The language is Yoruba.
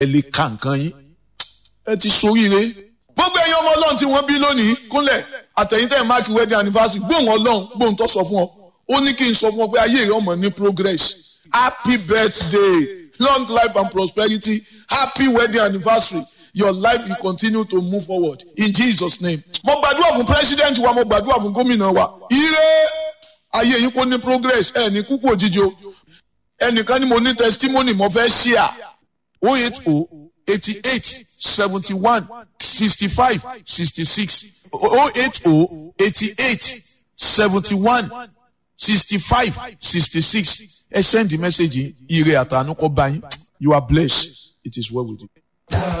ẹ lè ka nǹkan yín ẹ ti soríire gbogbo ẹ̀yin ọmọ ọlọ́run tí wọ́n bí lónìí kúnlẹ̀ àtẹ̀yìntẹ̀ máàkì wedding anniversary gbóhùn ọlọ́run gbóhùn tó sọ fún ọ ó ní kí n sọ fún ọ pé ayé rẹ ọmọ ní progress happy birthday long life and prosperity happy wedding anniversary your life will continue to move forward in jesus name. mo gbàdúrà fún president wa mo gbàdúrà fún gómìnà wa ire ayé yín kò ní progress ẹ ní kúkú òjijì o ẹnìkan ni mo ní testimony mo fẹ́ share o eight o eighty eight seventy one sixty five sixty six o eight o eighty eight seventy one sixty five sixty six ẹ send the message ire àtànú kọ bá yín you are blessed it is well with you.